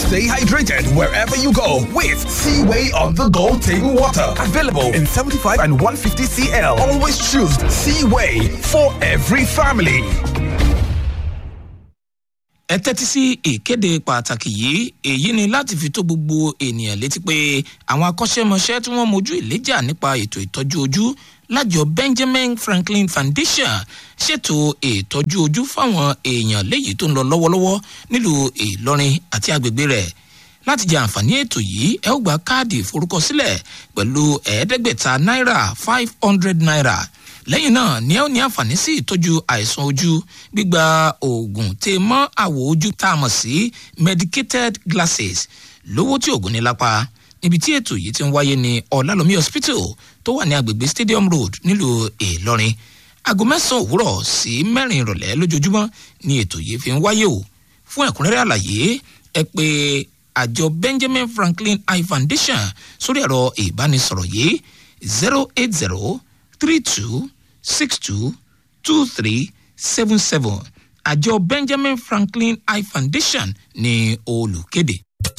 Stay hydrated wherever you go with Seaway on the go table water. Available in 75 and 150 CL. Always choose Seaway for every family. ẹ tẹ́tí sí ìkéde pàtàkì yìí èyí ni láti fi tó gbogbo ènìyàn létí pé àwọn akọ́ṣẹ́mọṣẹ́ tí wọ́n mojú ìléjà nípa ètò ìtọ́jú ojú lájọ benjamin franklin foundation ṣètò ìtọ́jú ojú fáwọn èèyàn léyìí tó ń lọ lọ́wọ́lọ́wọ́ nílùú ìlọrin àti agbègbè rẹ̀ láti jẹ àǹfààní ètò yìí ẹ ó gba káàdì ìforúkọsílẹ̀ pẹ̀lú ẹ̀ẹ́dẹ́gbẹ̀ta náírà five hundred naira lẹ́yìn náà ni ẹ ó ní àǹfààní sí ìtọ́jú àìsàn ojú gbígba oògùn tè mọ́ àwọ̀ ojú tá a mọ̀ sí medicated glasses lówó tí oògùn ní lápá níbi tí ètò yìí ti ń wáyé ní ọ̀làlómi hospital tó wà ní agbègbè stadium road nílùú ìlọrin aago mẹ́sàn-án òwúrọ̀ sí mẹ́rin ìrọ̀lẹ́ lójoojúmọ́ ni ètò yìí fi ń wáyé o fún ẹ̀kúnrẹ́rẹ́ àlàyé ẹ pé àjọ benjamin franklin eye foundation sórí ẹ̀rọ ìbánisọ̀rọ̀ yìí zero eight zero three two six two two three seven seven àjọ benjamin franklin eye foundation ní olùkéde.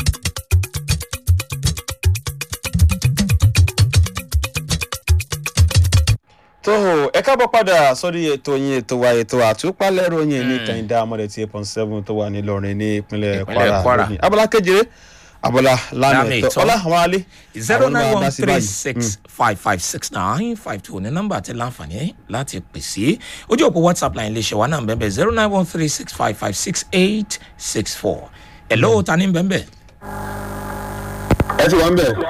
tó o ẹ káàbọ̀ padà sórí ètò yín ètò wa ètò àtúpalẹ̀ ròyìn ní kẹ́hìndé amọ̀dé tí eight point seven tó wà nílọrin ní ìpínlẹ̀ Ìpínlẹ̀ kwara Kwara. lónìí abala kejìlé abala lánàá Lánàá ètò ìtọ́. ọlá àwọn alẹ́ zero nine one three báyìí. six five five six nine five two ní nọ́mbà àti láǹfààní láti pè sí ojú òpó whatsapp line lè ṣe wá náà bẹ́ẹ̀ zero nine one three six five five six eight six four ẹ̀ lọ́wọ́ ta ní bẹ́ẹ̀ ẹ ti wá ń bẹ̀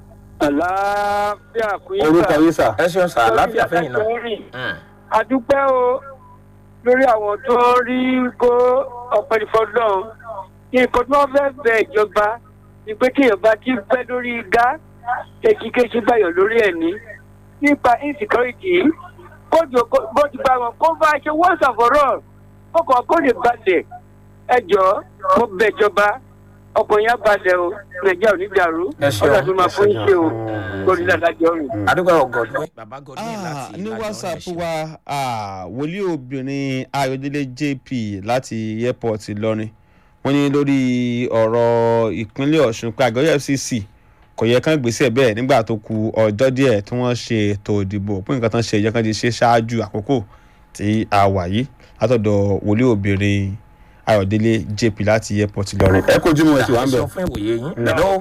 àlàáfíà kú yín orúkọ sà. yín sà. ẹ ṣeun sá àlàáfíà fẹ́yìn náà. Lórí adúpẹ́ o lórí àwọn tó rí kó ọ̀pẹ̀lifọ̀dọ̀ nǹkan tí wọ́n fẹ́ bẹ ìjọba ni pé kéèyàn bá ti pẹ́ lórí igá kéṣikéṣi báyọ̀ lórí ẹ̀ ní nípa insecurity yìí kójú bó ti bá wọn kó bá ṣe once and for all kókò kó lè balẹ̀ ẹ jọ̀ọ́ mo bẹ̀ ìjọba ọkùnrin yẹn balẹ̀ o nàìjíríà ò ní dàrú Ẹ ṣeun, ọ̀dà tó máa fún yín ṣe o lórí ìdájọ́ rìn. adúgbò ọgọdún. bàbá gọdún Ah, láti ní Ìlàjọ whatsapp ẹ̀ ṣe. wa ah, wòlíì obìnrin ayọ̀délé jp láti airport ìlọrin wọ́n ní lórí ọ̀rọ̀ ìpínlẹ̀ ọ̀ṣun pé àgọ́ fcc kò yẹ kán gbèsè bẹ́ẹ̀ nígbà tó ku ọjọ́ díẹ̀ tí wọ́n ṣe ètò ìdìbò pé nǹkan tán ṣe ìjẹ́ kan ti ṣe ṣáájú àkókò tí a wà yìí látọ̀dọ̀ wòlíì obìnrin ayọ̀délé jp láti airport ìlọrin. ẹ kojú mọ́ ẹ ti wá ń ẹ bẹ̀. ṣeun fún ìwòye yín lọ́wọ́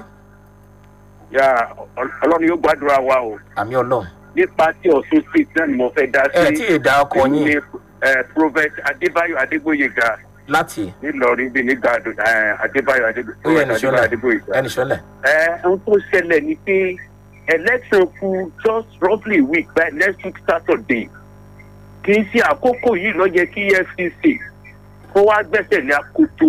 yà ọlọ́run yóò gbàdúrà wa o àmì ọlọ́run. nípa tí ọ̀ṣun state náà ni mo fẹ́ dá sí. ẹ tí ì dá ọkọ ní yín prophet adébáyọ̀ adégbòyega láti nílọrin bíi nígbà adébáyọ̀ ó yẹ adébáyọ̀ ẹnìṣọ́lẹ̀ adégbòyega. ẹnìṣọ́lẹ̀. ẹ ohun tó ṣẹlẹ̀ ni pé election kù just roughly a week by next week saturday kì í ṣe àkókò yìí lọ yẹ kí efcc kó wá gbẹ́sẹ̀ ní akoto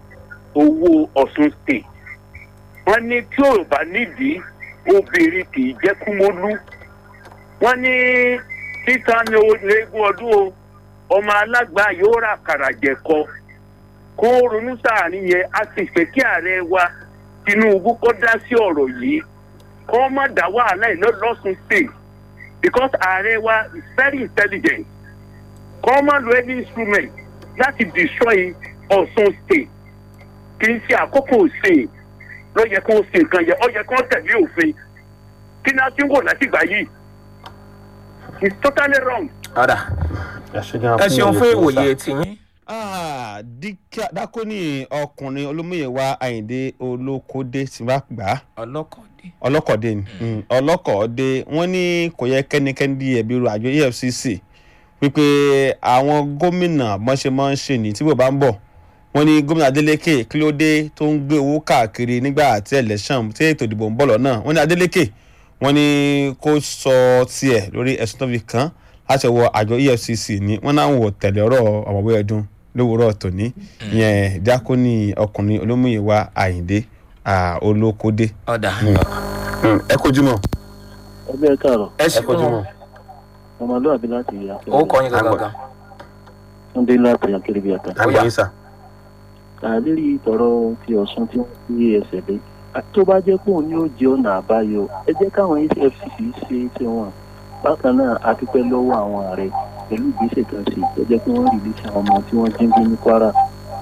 owó ọ̀ṣun state wọ́n ní tí ò bá nídìí obìnrin kì í jẹ́ kúmólú wọ́n ní títa ní eégún ọdún o ọmọ alágbá yóò rà kàrà jẹ̀kọ kó ronú sáàrin yẹn a sì fẹ́ kí ààrẹ wa tinubu kó dá sí ọ̀rọ̀ yìí kó má dá wàhálà iná lọ́sùn state because ààrẹ wa is very intelligent kó má lo any instrument láti destroy ọ̀sùn state kì í ṣe àkókò sìn ló yẹ kó ṣe nǹkan yẹ ọ yẹ kó tẹ̀lé òfin kí ni a ti ń wò látìgbà yìí it's totally wrong. ọ̀dà ẹ ṣeun fún ìwòye tiyín. Ah, Díkà- dákóní ọkùnrin olómìnira àyìndé olókódé tí wàá gbà á ọlọ́kọ̀ọ́dé. ọlọ́kọ̀dé ni Mm, ọlọ́kọ̀ọ́dé wọ́n ní kò yẹ kẹ́nikẹ́ni di ẹ̀bi ru àjọ efcc wípé àwọn gómìnà bọ́n ṣe máa ń ṣe ní tí bò bá ń bọ̀ wọ́n ní gómìnà adeleke kí ló dé tó ń gbé owó káàkiri nígbà tí election tí ètò ìdìbò ń bọ̀ lọ́nà wọ́n ní adeleke wọ́n ní kó sọ tiẹ̀ lórí ẹ̀sùn tó fi kàn án láti ọwọ́ àjọ efcc ni wọ́n náà wò tẹ̀lé ọ̀rọ̀ ọ̀mọ̀wé ẹ̀dùn lówùúrọ̀ tòní ìyẹn díákónì ọkùnrin olómìnira àyìndé ah, olókódé ọ̀dà ẹ kojú mọ. ẹgbẹ́ káàrọ̀ ẹ ṣe kojú mọ. ọmọlúwàbí láti àpẹẹrẹ ó kọ́ yín gangan. túndé láti akérèbí àtà. Bóyá. àgbọ̀yìn sà. àlérí tọrọ ti ọ̀sùn tí wọ́n fi ẹsẹ̀ lé tó bá jẹ́ pé òun ni ó jẹ́ ọ̀nà àbáyọ ẹ jẹ́ káwọn efcc ṣe tí wọn bákan náà a dúpẹ́ lọ́wọ́ àwọn ààrẹ pẹ̀lú ìgbésẹ̀ kan sí tó jẹ́ pé wọ́n rìlíṣì àwọn ọmọ tí wọ́n jí ń gbé ní kwara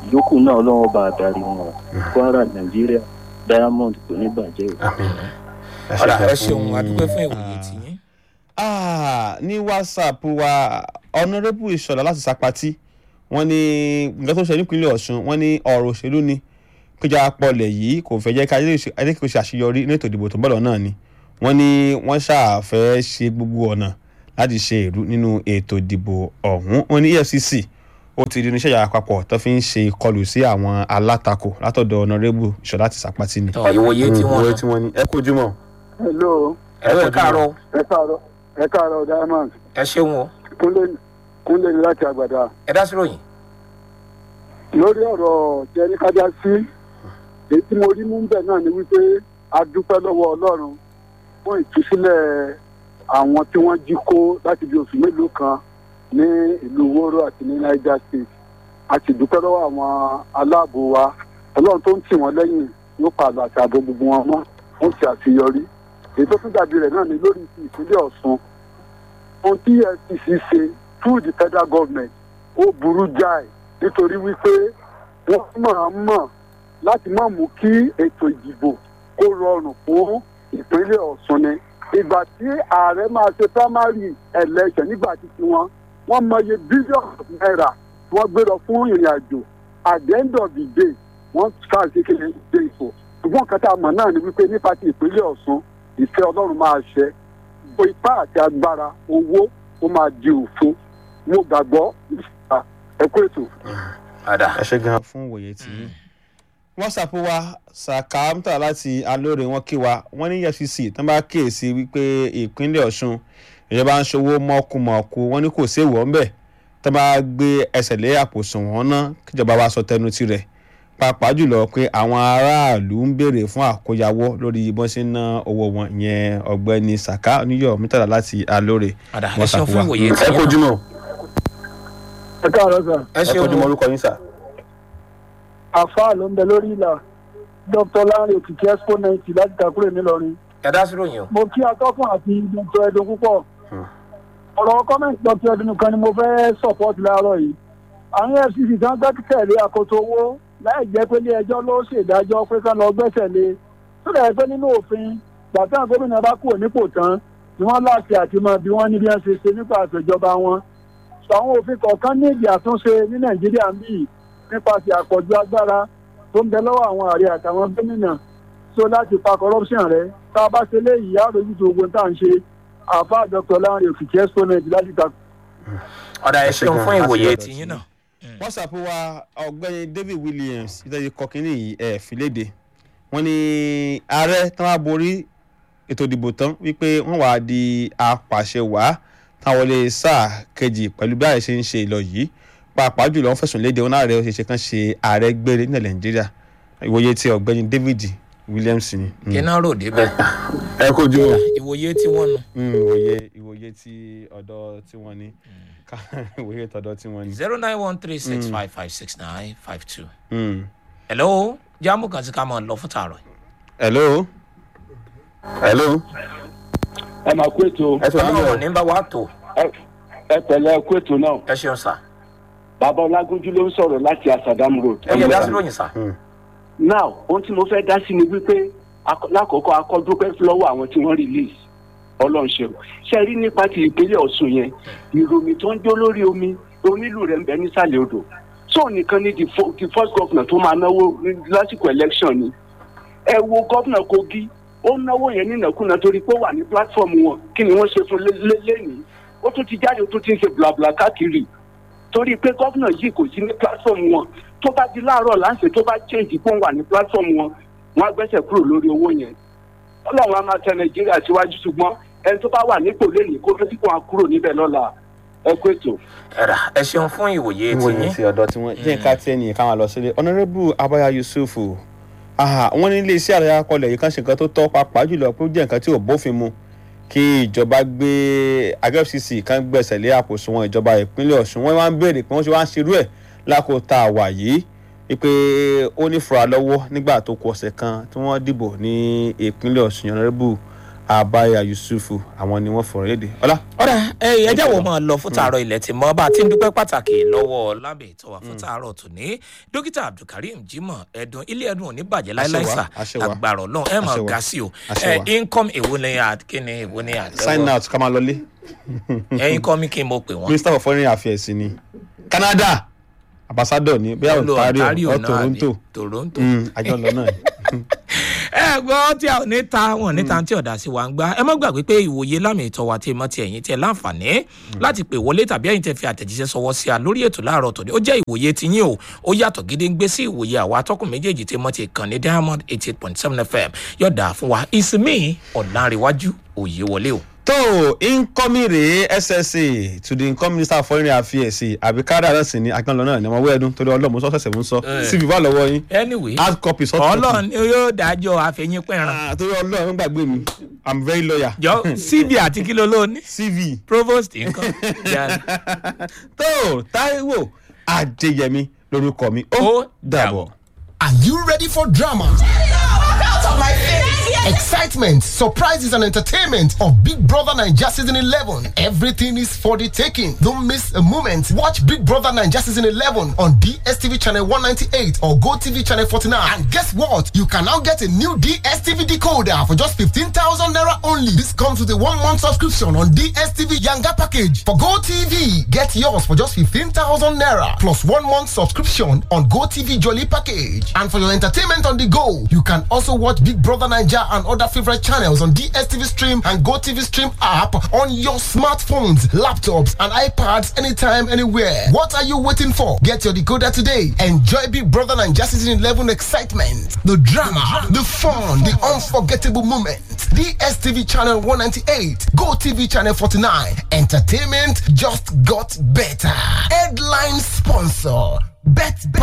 ìyókù náà ọlọ́wọ́ bá adarí wọn kwara nàìjíríà diamond kò ní bàjẹ́ o. ọ̀dà ẹ ṣeun adúpẹ́ fún ìwòye tìyín. Ah, ní whatsapp wa honourable ìṣọ̀lá láti sapati wọ́n ní nǹkan tó ṣe nípínlẹ̀ ọ̀ṣun wọ́n ní ọ̀rọ̀ òṣèlú ni péjọ apọ̀lẹ̀ yìí kò fẹ́ jẹ́ ká adékèké ṣe àṣeyọrí ní ètò ìdìbò tó ń bọ̀ lọ́nà ni wọ́n ní wọ́n ṣàfẹ́ ṣe gbogbo ọ̀nà láti ṣe èrú nínú ètò ìdìbò ọ̀hún wọ́n ní efcc ó ti di oníṣẹ́ ìyára àpapọ̀ tó fi ń ṣe ìkọlù sí àwọn alátakò látọ̀dọ̀ honourable ìṣọ̀lá láti sapati ni. tọ ìwòye tí wọ́n ìwòye lọ tí wọ́n ní ẹ kú ojúmọ́. hello ẹ̀rọ ẹ̀ káàárọ̀ ẹ káàárọ̀ ẹ káàárọ̀ diamond ẹ ṣeun o kúnlé kúnlé ní láti àgbàdà ẹ dá sí ròyìn. lórí ọ̀rọ̀ jẹ́rí kájá sí èyí tí mo rí mú bẹ̀ náà ni wípé a dúpẹ́ lọ́wọ́ ọlọ́run fún ìtúsílẹ̀ àwọn tí wọ́n jí kó láti bí oṣù mélòó kan ní ìlú wóró àti ní niger state a sì dúpẹ́ lọ́wọ́ àwọn aláàbò wa ọlọ́run tó ń tì wọ́n lẹ́yìn yóò pààlọ́ àti ààbò gbogbo wọn mọ́ wọ́n ti àṣeyọrí èyí tó tún dàbí rẹ̀ náà ni lórí ti ìpínlẹ̀ ọ̀ṣun ohun tí efcc ṣe through the federal government ó burú jáì nítorí wípé wọ́n máa mọ̀ láti má mú kí ètò ìdìbò kó rọrùn fún ìpínlẹ̀ ọ̀ṣun ni ìgbà tí ààrẹ máa ṣe primary election nígbà tí tiwọn wọ́n mọye bílíọ̀nù náírà tí wọ́n gbé lọ fún ìrìn àjò at the end of the day wọ́n sáà sí kéde dé ipò ṣùgbọ́n nǹkan tá a mọ̀ náà ni wípé nípa ti ìpínlẹ̀ ọ̀ṣun ìfẹ́ ọlọ́run máa ṣẹ gbogbo ipá àti agbára owó ó máa di òfo mo gbàgbọ́ nípa ẹ̀kọ́ ètò. ọ̀dà ẹ ṣe gan fún òye tí whatsapp wa sàkámtà láti alóore wọn kí wa wọn ní efcc tó bá kíyèsí wípé ìpínlẹ̀ ọ̀ṣun ìjọba ń ṣòwò mọ́kùmọ̀kù wọn ní kò séèwọ̀ ńbẹ̀ tó bá gbé ẹsẹ̀ lé àpòsùn wọn ná kíjọba wa sọ tẹnu tirẹ̀ pàápàá jùlọ pé àwọn aráàlú ń béèrè fún àkóyawọ́ lórí bọ́n ṣe ń ná owó wọn ìyẹn ọ̀gbẹ́ni saka oníyọ̀ mítàlá láti alóore ọ̀dà ẹ ṣeun fún ìwòye ẹ tìyín. kojú mọ́ ẹ káàárọ̀ sà ẹ ẹ ṣeun kojú mọ́ o orúkọ yín sà. àfáà ló ń bẹ lórí ìlà dr lanre òkìkí expo ninety láti kakúrè nílọrin ẹ dá sí ròyìn o. mo kí atọ́kùn àti dr ẹdun púpọ̀ ọ̀rọ̀ kọ́mẹ̀ntì dr ẹdun nìkan ni mo fẹ́ support láàárọ̀ yìí àwọn fcc tí wọ́n gbẹ́kẹ̀lé àkóso owó láì jẹ́ pé ilé ẹjọ́ ló ṣèdájọ́ pé ká lọ gbẹ́sẹ̀ lé tó dẹ̀ pé nínú òfin gbàtà gómìnà bá kúrò nípò tán ni wọ́n láti àti mọ bí wọ́n ní bí wọ́n ṣe ṣe nípa àtẹ̀jọba wọn sọ àwọn òfin kọ̀ọ̀kan ní ìdí àtúnṣe ní nàìjíríà ń bì nípasẹ̀ àpọ̀jù agbára tó ń bẹ lọ́wọ́ àwọn ààrẹ àtàwọn gómìnà so láti pa corruption rẹ tá a bá ṣe léyìí á lójú tó ogun tá à ń ṣe àfa dr lanre òkìkí exponent láti ta ọ̀dà ẹ Ẹ ṣe ṣeun gan. fún ìwòye Láti ọ̀dọ̀ tìyín tí- náà. whatsapp wa ọ̀gbẹ́ni david williams ìtọ́jú kọkínní yìí ẹ̀ fìlédè wọ́n ní ààrẹ tán wá borí ètò ìdìbò tán wípé wọ́n wàá di apàṣẹwàá táwọn wọlé sáà kejì pẹ̀lú bí ààrẹ ṣe ń ṣe ìlọ yìí pàápàá jùlọ wọ́n fẹ̀sùn léde wọn náà rẹ̀ ó ṣe ṣe kán ṣe ààrẹ gbére nílẹ̀ nàìjíríà ìwòye ti ọ̀gbẹ́ni david williams ni. Mm. kí náà rò débẹ̀. ẹ kó ju ìwòye tí wọ́n nu. ìwòye ìwòye ti ọ̀dọ̀ tí wọ́n ní ká ìwòye tọ̀dọ̀ tí wọ́n ní. zero nine one three six five five six nine five two. Mm. hello jáàmù kan sí ká máa lọ fún tààrọ̀. hello. hello. ẹ máa kó ètò ẹ sọ nílẹ̀ ọlọ́run ní bá wa tó. ẹ pẹ̀lẹ́ kó ètò náà ẹ ṣeun sà. bàbá ọlágúnjú ló ń sọ̀rọ̀ láti asadam road. ẹ yẹ dá sí ròyìn sà. now ohun tí mo fẹ́ dá sí ni wípé akọ- lákòókò akọ́dúpẹ́ lọ́wọ́ àwọn tí wọ́n release ọlọ́run ṣe ṣe rí nípa ti ìpínlẹ̀ ọ̀ṣun yẹn ìròyìn tó ń jó lórí omi onílù rẹ̀ ń bẹ nísàlẹ̀ odò so nìkan ni the fo- the first governor tó máa náwó ní- lásìkò election ni ẹ wo gómìnà kogi ó náwó yẹn nínàkúnà torí pé ó wà ní platform wọn kí ni wọ́n ṣe fún lé- lé- lẹ́nìí ó tún ti jáde ó tún ti ń ṣe blabla káàkiri torí pé gómìnà yìí kò sí ní platform wọn tó bá di láàárọ̀ láǹṣẹ tó bá change pé òun wà ní platform wọn wọn á gbẹ́sẹ̀ kúrò lórí owó yẹn ọlọ́run á máa tẹ nàìjíríà síwájú ṣùgbọ́n ẹni tó bá wà nípò lẹ́nìí kó ló sì kó wọn kúrò níbẹ̀ lọ́la ẹ kó ètò. ẹ̀rà ẹ ṣeun fún ìwòye ìwòye tìyín. ti ọ̀dọ̀ tí wọ́n jẹ́ ká tí ẹnì kan máa lọ sílé honourable abaya yusuf ah, wọ́n ní iléeṣẹ́ ààrẹ akọlẹ̀ yìí kan ṣe nǹkan tó tọ́ pàápàá jùlọ pé ó jẹ́ nǹkan tí ò bófin mu kí ìjọba gbé àjọ fcc kan gbẹ̀sẹ̀ lé àkóso wọn ìjọba ìpínlẹ̀ ọ̀ṣun wọ́n wá ń béèrè pé wọ́n ṣe wá ń ṣerú ẹ̀ lákòótá àwà yìí wípé ó ní fura lọ́wọ́ nígbà tó kù ọ̀sẹ̀ kan tí wọ́n dìbò ní ìpínlẹ̀ ọ̀ṣun honourable abaya yusufu àwọn ni wọ́n fọ̀rọ̀ léde ọlá. ọ̀rẹ́ ẹ jẹ́ wo máa lọ fún tààrọ̀ ilẹ̀ tí mọ́ bá a ti ń dúpẹ́ pàtàkì lọ́wọ́ lábẹ́ ìtọ́wà fún tààrọ̀ tòní dókítà abdulkareem jimoh ẹ̀dùn ilé ẹ̀dùn òní bàjẹ́ láíláí sà àṣẹwà. agbára ọlọ́run ẹ̀ máa Àṣẹwà. ga sí o Àṣẹwà. ẹ̀ income èwo ni àkíní èwo ni sign àtẹwọ́ out ká máa lọlé ẹ̀ income kí n mo pè wọ́n. minister for foreign affairs ni canada ambassador ni bẹ́ẹ̀ ontario or toronto toronto. Mm, àjọ lọ náà ni. ẹ gbọ́ tí a ò ní ta wọn níta tí ọ̀dà sí wa ń gbá ẹ má gbàgbé pé ìwòye lámì ìtọ́ wa tí mọ́ ti ẹ̀yìn tí ẹ láǹfààní láti pè wọlé tàbí ẹ̀yìn tẹ fi àtẹ̀jíṣẹ́ sọwọ́ sí a lórí ètò láàárọ̀ tòní ó jẹ́ ìwòye ti yín o ó yàtọ̀ gédéǹgbé sí ìwòye àwa atọ́kùn méjèèjì tí mọ́ ti kàn ní diamond eighty eight point seven fm yọ̀dà fún wa ìsinmi ọ̀làǹrẹ̀wájú òye wọlé o. tó incoming rèé ssa to the incoming minister for foreign affairs àbí canada náà sì ni àjọ lọ náà ni ọmọ wẹ́ẹ́dún torí ọlọ́mọ sọ́sẹ̀sẹ̀ mú sọ Eh. cv wà lọ́wọ́ yín anyway hard copy soft copy. ọlọ́run ni yóò dájọ́ àfẹ̀yìn pẹ̀ràn Ah, torí ọlọ́run ń gbàgbé mi i'm very loyal. jọ cb àti kí ló ló ní cv provost nǹkan Jà- tó taiwo adéyẹmí lorúkọ mi ó Ó dàbọ̀. Are you ready for drama? Excitement, surprises, and entertainment of Big Brother Nigeria Season 11. Everything is for the taking. Don't miss a moment. Watch Big Brother Nigeria Season 11 on DSTV Channel 198 or GoTV Channel 49. And guess what? You can now get a new DSTV decoder for just 15,000 Naira only. This comes with a one month subscription on DSTV Yanga package. For GoTV, get yours for just 15,000 Naira plus one month subscription on GoTV Jolly package. And for your entertainment on the go, you can also watch Big Brother Nigeria and other favorite channels on DSTV Stream and GoTV Stream app on your smartphones, laptops, and iPads anytime, anywhere. What are you waiting for? Get your decoder today. Enjoy Big Brother Nigeria Season 11 excitement, the drama, the fun, the unforgettable moments. DSTV Channel 198, GoTV Channel 49. Entertainment just got better. Headline sponsor. Bet